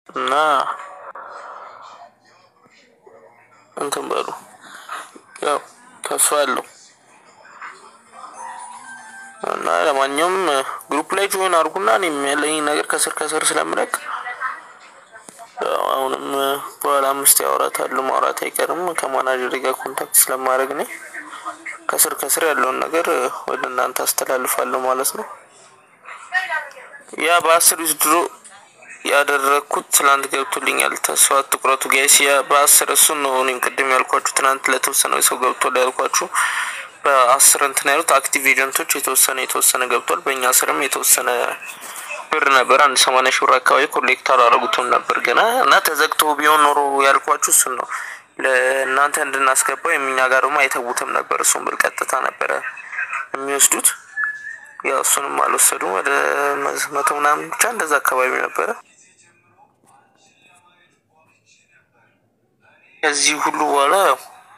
እና እንትን በሉ ያው ተስፋ አለው እና ለማንኛውም ግሩፕ ላይ ጆይን አድርጉና እኔም ያለኝ ነገር ከስር ከስር ስለምለቅ ያው አሁንም በኋላ አምስት ያወራታለሁ ማውራት አይቀርም ከማናጀር ጋር ኮንታክት ስለማድረግ እኔ ከስር ከስር ያለውን ነገር ወደ እናንተ አስተላልፋለሁ ማለት ነው። ያ በአስር ድሮ ያደረግኩት ትናንት ገብቶልኛል። ተስፋ አትቁረጡ ጋይስ። ያ በአስር እሱን ነው እኔም ቅድም ያልኳችሁ ትናንት ለተወሰነ ሰው ገብቷል ያልኳችሁ በአስር እንትን ያሉት አክቲቭ ኤጀንቶች የተወሰነ የተወሰነ ገብቷል። በእኛ ስርም የተወሰነ ብር ነበር አንድ ሰማንያ ሺህ ብር አካባቢ ኮሌክት አላረጉትም ነበር ገና እና ተዘግቶ ቢሆን ኖሮ ያልኳችሁ እሱን ነው ለእናንተ እንድናስገባው የሚኛ ጋር ደግሞ አይተዉትም ነበር። እሱን ብር ቀጥታ ነበረ የሚወስዱት። ያው እሱንም አልወሰዱም። ወደ መቶ ምናምን ብቻ እንደዛ አካባቢ ነበረ። ከዚህ ሁሉ በኋላ ያው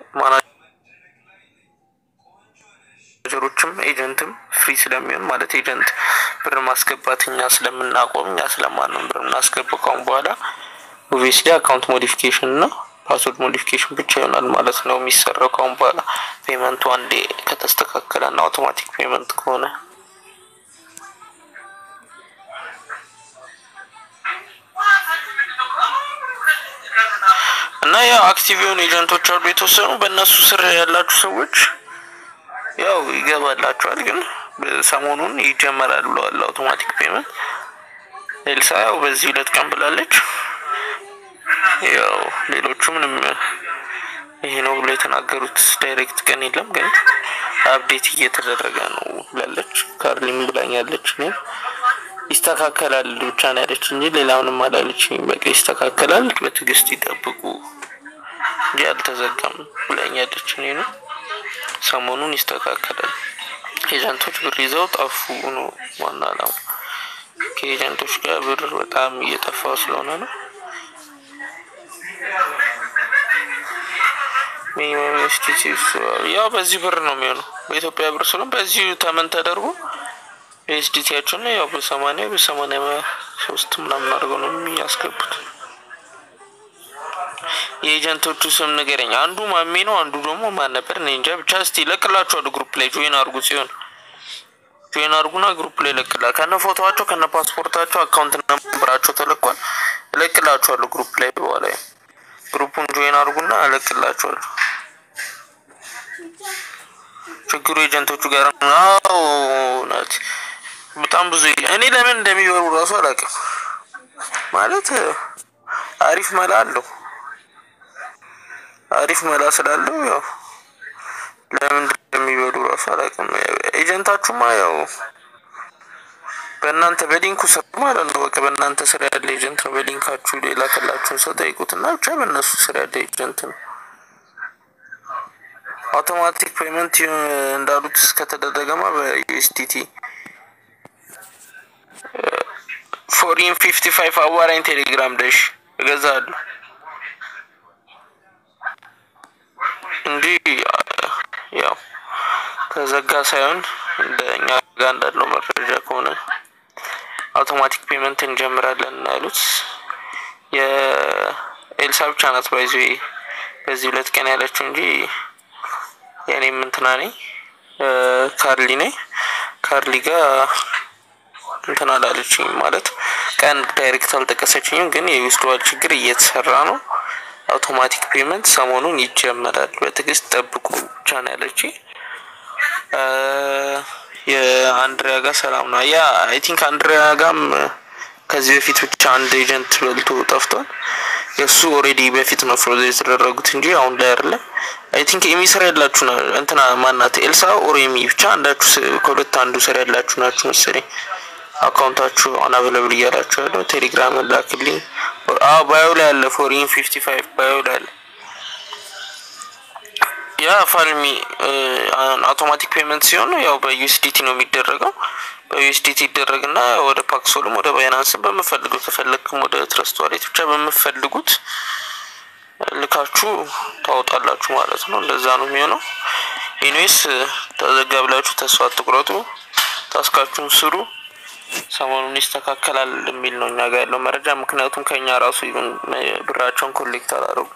ማናጀሮችም ኤጀንትም ፍሪ ስለሚሆን ማለት ኤጀንት ብር ማስገባት እኛ ስለምናቆም እኛ ስለማንም ብር የምናስገባው ካሁን በኋላ ኦብቪየስሊ አካውንት ሞዲፊኬሽን እና ፓስወርድ ሞዲፊኬሽን ብቻ ይሆናል ማለት ነው የሚሰራው ካሁን በኋላ ፔመንቱ አንዴ ከተስተካከለ እና አውቶማቲክ ፔመንት ከሆነ እና ያው አክቲቭ የሆኑ ኤጀንቶች አሉ የተወሰኑ በእነሱ ስር ያላችሁ ሰዎች ያው ይገባላችኋል። ግን ሰሞኑን ይጀመራል ብለዋል አውቶማቲክ ፔመንት። ኤልሳ ያው በዚህ ሁለት ቀን ብላለች። ያው ሌሎቹ ምንም ይሄ ነው ብሎ የተናገሩት ዳይሬክት ቀን የለም፣ ግን አፕዴት እየተደረገ ነው ብላለች። ካርሊም ብላኛለች። እኔም ይስተካከላል ብቻ ነው ያለች እንጂ ሌላ ምንም አላለች። በቃ ይስተካከላል፣ በትዕግስት ይጠብቁ እንጂ አልተዘጋም ብላኛለች። እኔ ነው ሰሞኑን ይስተካከላል። ኤጀንቶች ብር ይዘው ጠፉ ነው ዋና አላማ። ከኤጀንቶች ጋር ብር በጣም እየጠፋ ስለሆነ ነው። ሚኒመም ኤስቲሲ ያው በዚህ ብር ነው የሚሆነው በኢትዮጵያ ብር ስለሆነ በዚሁ ተመን ተደርጎ ኤስዲቲያቸውን ያው በሰማኒያ በሰማኒያ ሶስት ምናምን አድርገው ነው የሚያስገቡት። የኤጀንቶቹ ስም ንገረኝ። አንዱ ማሜ ነው፣ አንዱ ደግሞ ማን ነበር? እኔ እንጃ። ብቻ እስቲ ለቅላችኋለሁ ግሩፕ ላይ ጆይን አድርጉ። ሲሆን ጆይን አድርጉና ግሩፕ ላይ ለቅላ ከነ ፎቶዋቸው ከነ ፓስፖርታቸው አካውንት ነምበራቸው ተለቋል። እለቅላችኋለሁ ግሩፕ ላይ በኋላ ግሩፑን ጆይን አድርጉና እለቅላችኋለሁ። ችግሩ ኤጀንቶቹ ጋር ነው። እውነት በጣም ብዙ እኔ ለምን እንደሚበሩ እራሱ አላውቅም። ማለት አሪፍ መላ አለው አሪፍ መላ ስላለው ያው ለምን እንደሚበሉ እራሱ አላውቅም። ኤጀንታችሁማ ያው በእናንተ በሊንኩ ስር ማለት ነው። በቃ በእናንተ ስር ያለ ኤጀንት ነው። በሊንካችሁ የላከላችሁን ሰው ጠይቁት እና ብቻ በእነሱ ስር ያለ ኤጀንት ነው። አውቶማቲክ ፔመንት እንዳሉት እስከተደረገማ በዩኤስዲቲ ፎሪን ፊፍቲ ፋይቭ አዋራኝ ቴሌግራም ደሽ እገዛለሁ እንዲህ ያው ተዘጋ ሳይሆን እንደ እኛ ጋር እንዳለው መረጃ ከሆነ አውቶማቲክ ፔመንት እንጀምራለን ያሉት የኤልሳ ብቻ ናት። ባይዞ በዚህ ሁለት ቀን ያለችው እንጂ የእኔም እንትና ነኝ ካርሊ ነኝ። ካርሊ ጋር እንትን አላለችኝ ማለት ቀን ዳይሬክት አልጠቀሰችኝም፣ ግን የዊዝድዋል ችግር እየተሰራ ነው። አውቶማቲክ ፔመንት ሰሞኑን ይጀመራል፣ በትዕግስት ጠብቁ ብቻ ነው ያለችኝ። የአንድሪያ ጋር ሰላም ነው። ያ አይ ቲንክ አንድሪያ ጋም ከዚህ በፊት ብቻ አንድ ኤጀንት በልቶ ጠፍቷል። የእሱ ኦልሬዲ በፊት ነው ፍሮዝ የተደረጉት እንጂ አሁን ላይ አይደለም። አይ ቲንክ ኤሚ ስር ያላችሁ እንትና ማናት ኤልሳ ኦር ኤሚ ብቻ አንዳችሁ ከሁለት አንዱ ስር ያላችሁ ናችሁ መሰለኝ። አካውንታችሁ አናቨለብል እያላችሁ ያለው ቴሌግራም ላክልኝ። አዎ ባዮ ላይ አለ ፎሪን ፊፍቲ ፋይቭ ባዮ ላይ አለ። ያ ፋልሚ አውቶማቲክ ፔመንት ሲሆን ያው በዩኤስዲቲ ነው የሚደረገው። በዩኤስዲቲ ይደረግና ወደ ፓክሶልም ወደ ባይናንስም በምፈልገው ከፈለግክም ወደ ትረስት ዋሌት ብቻ በምፈልጉት ልካችሁ ታወጣላችሁ ማለት ነው። እንደዛ ነው የሚሆነው። ኢኒዌይስ ተዘጋ ብላችሁ ተስፋ አትቁረጡ። ታስካችሁን ስሩ። ሰሞኑን ይስተካከላል የሚል ነው እኛ ጋር ያለው መረጃ። ምክንያቱም ከኛ ራሱ ይሁን ብራቸውን ኮሌክት አላደረጉም።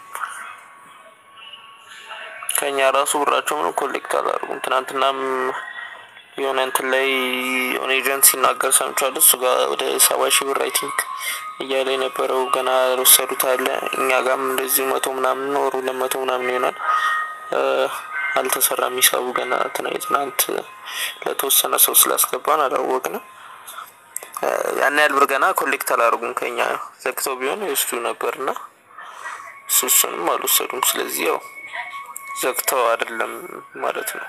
ከኛ ራሱ ብራቸው ምንም ኮሌክት አላደረጉም። ትናንትናም የሆነ እንትን ላይ የሆነ ኤጀንት ሲናገር ሰምቻለሁ። እሱ ጋር ወደ ሰባ ሺህ ብር አይ ቲንክ እያለ የነበረው ገና ያልወሰዱት አለ። እኛ ጋርም እንደዚሁ መቶ ምናምን ወሩ ለመቶ ምናምን ይሆናል አልተሰራም ሂሳቡ ገና ትናንት ለተወሰነ ሰው ስላስገባን አላወቅንም። ያን ያህል ብር ገና ኮሌክት አላደረጉም ከኛ ዘግተው ቢሆን ይወስዱ ነበርና እሱ እሱንም አልወሰዱም። ስለዚህ ያው ዘግተው አይደለም ማለት ነው።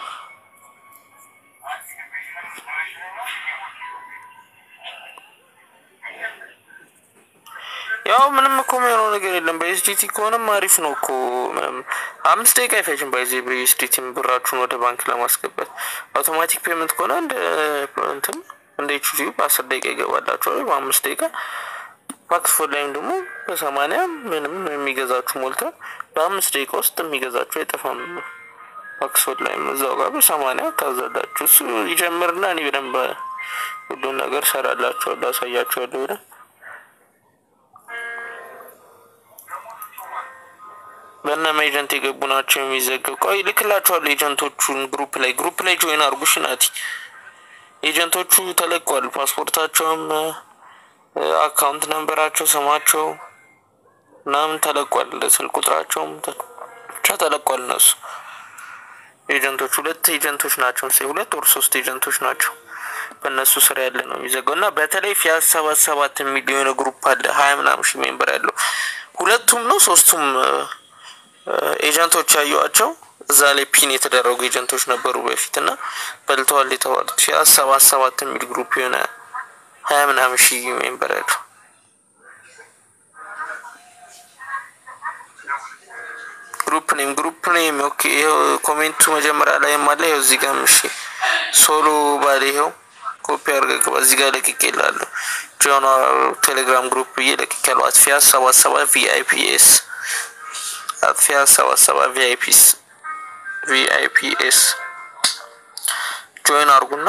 ያው ምንም እኮ የሚሆነው ነገር የለም። በኤስዲቲ ከሆነም አሪፍ ነው እኮ ምንም አምስት ደቂቃ አይፈጅም። ባይዜ በኤስዲቲ ብራችሁን ወደ ባንክ ለማስገባት አውቶማቲክ ፔመንት ከሆነ እንደ እንትን እንደ ኤችዲ በአስር ደቂቃ ይገባላችኋል፣ በአምስት ደቂቃ ፓክስፎን ላይም ደግሞ በሰማንያ ምንም የሚገዛችሁ ሞልተ በአምስት ደቂቃ ውስጥ የሚገዛችሁ አይጠፋም። ፓክስፎን ላይም እዛው ጋር በሰማንያ ታዛላችሁ። እሱ ይጀምርና እኔ በደንብ ሁሉን ነገር ሰራላችኋለሁ፣ አሳያችኋለሁ ብለን በእነማ ኤጀንት የገቡ ናቸው የሚዘገብ። ቆይ ልክላችኋለሁ ኤጀንቶቹን ግሩፕ ላይ ግሩፕ ላይ ጆይን አርጉሽ ናቲ። ኤጀንቶቹ ተለቋል። ፓስፖርታቸውም አካውንት ነንበራቸው ስማቸው ምናምን ተለቋል። ስልክ ቁጥራቸውም ብቻ ተለቋል። እነሱ ኤጀንቶች ሁለት ኤጀንቶች ናቸው ስ ሁለት ወር ሶስት ኤጀንቶች ናቸው። በእነሱ ስራ ያለ ነው የሚዘጋው እና በተለይ ፊያስ ሰባት ሰባት የሚሊዮን ግሩፕ አለ ሀያ ምናምን ሺህ ሜምበር ያለው ሁለቱም ነው ሶስቱም ኤጀንቶች ያዩዋቸው እዛ ላይ ፒን የተደረጉ ኤጀንቶች ነበሩ በፊት እና በልተዋል የተባሉት ፊያስ ሰባት ሰባት የሚል ግሩፕ የሆነ ሀያ ምናምን ሺህ ሜምበር ያለው ግሩፕ ኔም ግሩፕ ኔም ኦኬ። ይኸው ኮሜንቱ መጀመሪያ ላይ አለ። ይኸው እዚህ ጋር እሺ፣ ሶሎ ባለ ይኸው ኮፒ አድርገህ ግባ። እዚህ ጋር ለቅቄ እላለሁ። ጆን ቴሌግራም ግሩፕ ብዬ ለቅቄ ያለው አጥፊያስ ሰባት ሰባት ቪአይፒኤስ አጥፊያስ ሰባት ሰባት ቪአይፒስ ቪአይፒኤስ ጆይን አድርጉና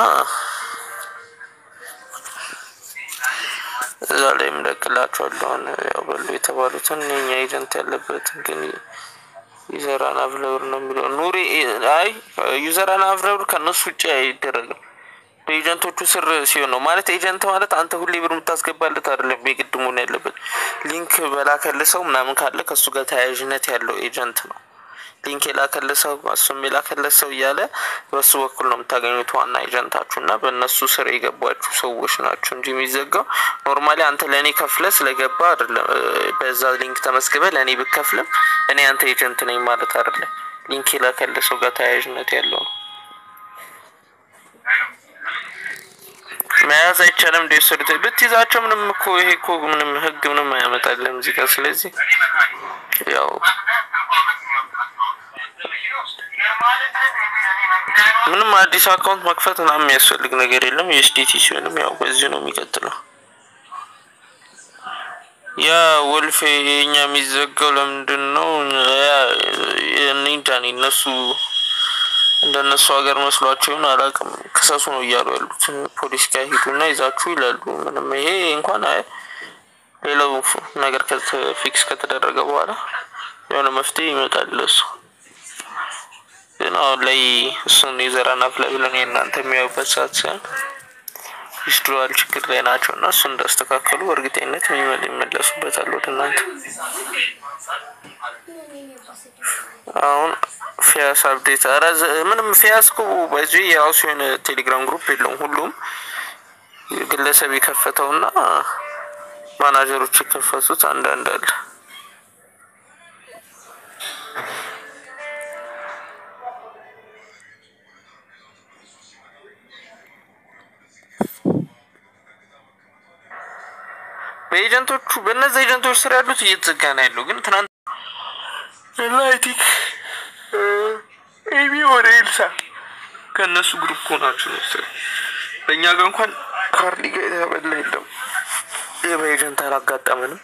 እዛ ላይ የምለቅላችኋለሁ። ያው በሉ የተባሉትን የኛ ኤጀንት ያለበትን ግን ዩዘራን አቭለብር ነው የሚለው ኑሪ። አይ ዩዘራን አቭለብር ከእነሱ ውጭ አይደረግም። በኤጀንቶቹ ስር ሲሆን ነው ማለት ኤጀንት ማለት አንተ ሁሌ ብር የምታስገባለት አይደለም። የግድ መሆን ያለበት ሊንክ በላከልህ ሰው ምናምን ካለ ከእሱ ጋር ተያያዥነት ያለው ኤጀንት ነው። ሊንክ የላከልህ ሰው እሱም የላከልህ ሰው እያለ በሱ በኩል ነው የምታገኙት ዋና ኤጀንታችሁ እና በእነሱ ስር የገባችሁ ሰዎች ናቸው እንጂ የሚዘጋው ኖርማሊ አንተ ለእኔ ከፍለ ስለገባ አይደለም። በዛ ሊንክ ተመስግበ ለእኔ ብከፍልም እኔ አንተ ኤጀንት ነኝ ማለት አይደለም። ሊንክ የላከልህ ሰው ጋር ተያያዥነት ያለው ነው። መያዝ አይቻልም። እንደ ወሰዱት ብትይዛቸው ምንም እኮ ይሄ እኮ ምንም ህግ ምንም አያመጣልም እዚህ ጋር። ስለዚህ ያው ምንም አዲስ አካውንት መክፈት ምናምን የሚያስፈልግ ነገር የለም። ዩኤስዲቲ ሲሆንም ያው በዚሁ ነው የሚቀጥለው። ያ ወልፌ የኛ የሚዘጋው ለምንድን ነው? እኔ እንጃ እኔ እነሱ እንደነሱ ሀገር መስሏቸው ይሁን አላውቅም። ክሰሱ ነው እያሉ ያሉት ፖሊስ ጋር ሂዱና ይዛችሁ ይላሉ። ምንም ይሄ እንኳን አይ ሌላው ነገር ፊክስ ከተደረገ በኋላ የሆነ መፍትሄ ይመጣል ለሱ። ግን አሁን ላይ እሱን የዘራን አፍላ ብለን የእናንተ የሚያዩበት ሰዓት ሳይሆን ዊዝድሮዋል ችግር ላይ ናቸው እና እሱ እንዳስተካከሉ በእርግጠኝነት ይመለሱበታል ወደ እናንተ አሁን ፊያስ አፕዴት ኧረ ምንም ፊያስ እኮ በዚህ የራሱ የሆነ ቴሌግራም ግሩፕ የለውም። ሁሉም ግለሰብ የከፈተውና ማናጀሮች የከፈቱት አንዳንድ አለ። በኤጀንቶቹ በእነዚህ ኤጀንቶች ስር ያሉት እየተዘጋ ነው ያለው። ግን ትናንት ላይቲክ ኤቢ ወደ ኤልሳ ከእነሱ ግሩፕ ሆናችሁ ነው መሰለኝ። በእኛ ጋር እንኳን ካርዲ ጋር የተበላ የለም። ይህ በኤጀንት አላጋጠምንም።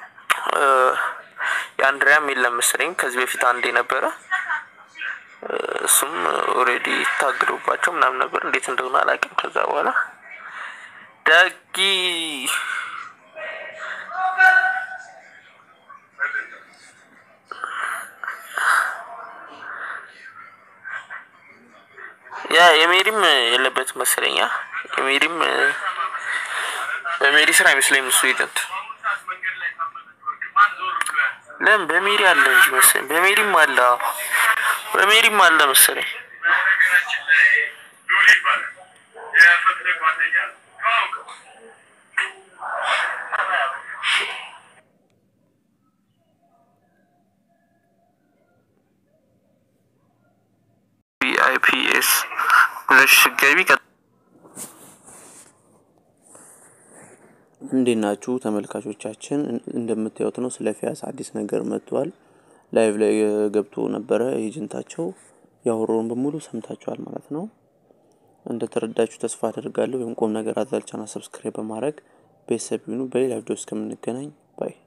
የአንድሪያም የለም መሰለኝ። ከዚህ በፊት አንድ የነበረ እሱም ኦልሬዲ ታግዶባቸው ምናምን ነበር። እንዴት እንደሆነ አላውቅም። ከዛ በኋላ ዳጊ ያ የሜሪም የለበት መሰለኛ። የሜሪም በሜሪ ስራ አይመስለኝም እሱ ኤጀንት። ለምን በሜሪ አለ እንጂ መሰለኝ። በሜሪም አለ አዎ፣ በሜሪም አለ መሰለኝ። ቪአይፒኤስ ብለሽ ስትገቢ እንዴት ናችሁ ተመልካቾቻችን? እንደምታዩት ነው ስለ ፊያስ አዲስ ነገር መጥቷል። ላይቭ ላይ ገብቶ ነበረ ኤጀንታቸው ያወራውን በሙሉ ሰምታችኋል ማለት ነው። እንደተረዳችሁ ተስፋ አደርጋለሁ። ወይም ቁም ነገር አዘል ቻናል ሰብስክራይብ በማድረግ ቤተሰብ ይሁኑ። በሌላ ቪዲዮ እስከምንገናኝ ባይ